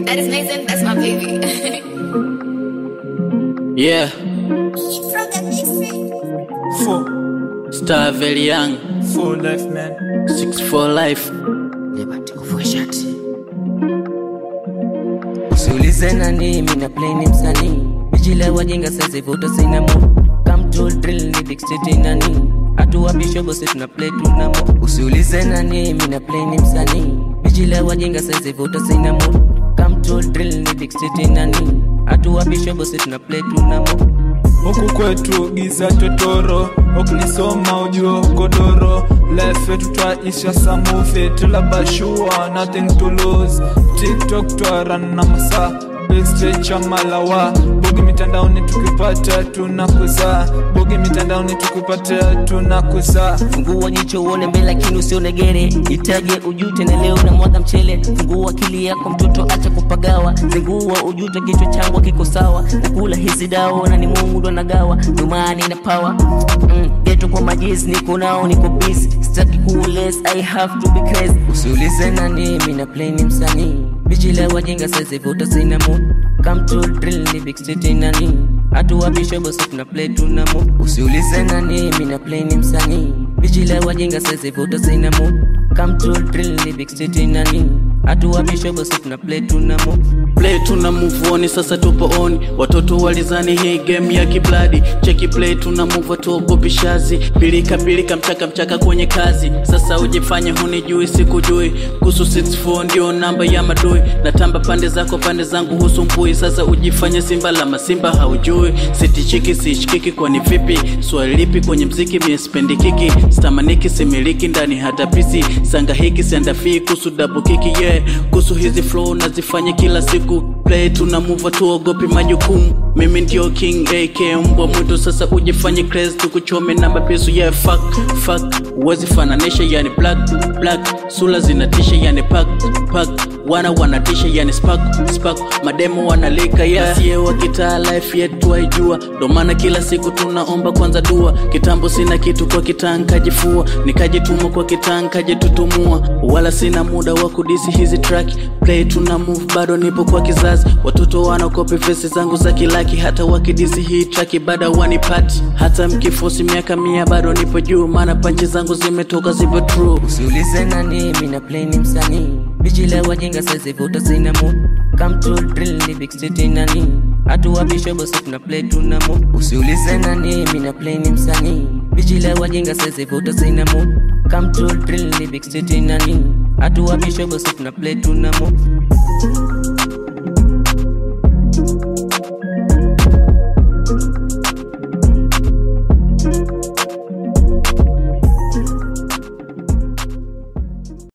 That is Mason, that's my baby. Yeah, From the district. Four, Star very young, four life man. six for life. Usiulize nani, mina play ni msanii Bijila wajinga sasa vuta sina mo Come to drill ni big city nani Hatua bishobo si tuna play tunamo Usiulize nani, mina play ni msanii Bijila wajinga sasa vuta sina mo Come to drill ni big city nani Hatua bishobo si tuna play tunamo Huku kwetu giza totoro, ukinisoma ujua godoro. Life yetu twaisha samufi, tulabashua nothing to lose. TikTok twaran na masaa backstage cha malawa bogi mitandaoni tukipata tunakuza bogi mitandaoni tukipata tunakuza Fungua jicho uone mbele lakini usione gere Itaje ujute na leo na mwaga mchele Fungua akili yako mtoto acha kupagawa Zingua ujute kichwa changu kiko sawa Nakula hizi dawa na ni Mungu ndo nagawa Dumani na power mm, Geto kwa majizi niko nao niko busy Sitaki kules I have to be crazy Usiulize nani mina play ni msanii Bijile wajinga sasa vuta sina mood Come to drill ni big city nani Hatua bishobo si tuna play tunamo Usiulize nani mina play ni msanii Bijile wajinga sasa vuta sina mood Come to drill ni big city nani Hatua bishobo si tuna play tunamo Play tuna move on, sasa tupo on. Watoto walizani hii game ya kibladi. Cheki play tuna move tuogopi shazi. Pilika pilika mchaka mchaka kwenye kazi. Sasa ujifanye hunijui sikujui. Kuhusu 64 ndio namba ya madui. Natamba pande zako pande zangu husumbui. Sasa ujifanye simba la masimba haujui. Sitichiki siishikiki kwani vipi? Swali lipi kwenye mziki mie spendi kiki. Stamaniki similiki ndani hata pisi. Sanga hiki siandafii kuhusu double kiki yeah. Kuhusu hizi flow nazifanya kila siku play tuna move tuogopi majukumu mimi ndio king ak mbwa mwitu sasa ujifanye crazy tukuchome na mapesu yeah fuck fuck uwezi fananisha yani black black sula zinatisha yani pack pack wana wanatisha yani spark spark mademo wanalika yeah sie wa kitaa life yetu waijua ndo maana kila siku tunaomba kwanza dua kitambo sina kitu kwa kitaa nkajifua nikajituma kwa kitaa nkajitutumua wala sina muda wa kudisi hizi track play tuna move bado nipo kwa kizazi watoto wanakopi vesi zangu za kilaki hata wakidisi hii track bada wanipati hata mkifosi miaka mia bado nipo juu maana panchi zangu zimetoka zipo true Usiulize nani, mina play ni msanii Bijile wajinga sasa vuta sina mood Come to drill ni big city nani Hatua bishobo si tuna play tunamo Usiulize nani, mina play ni msanii Bijile wajinga sasa vuta sina mood Come to drill ni big city nani Hatua bishobo si tuna play tunamo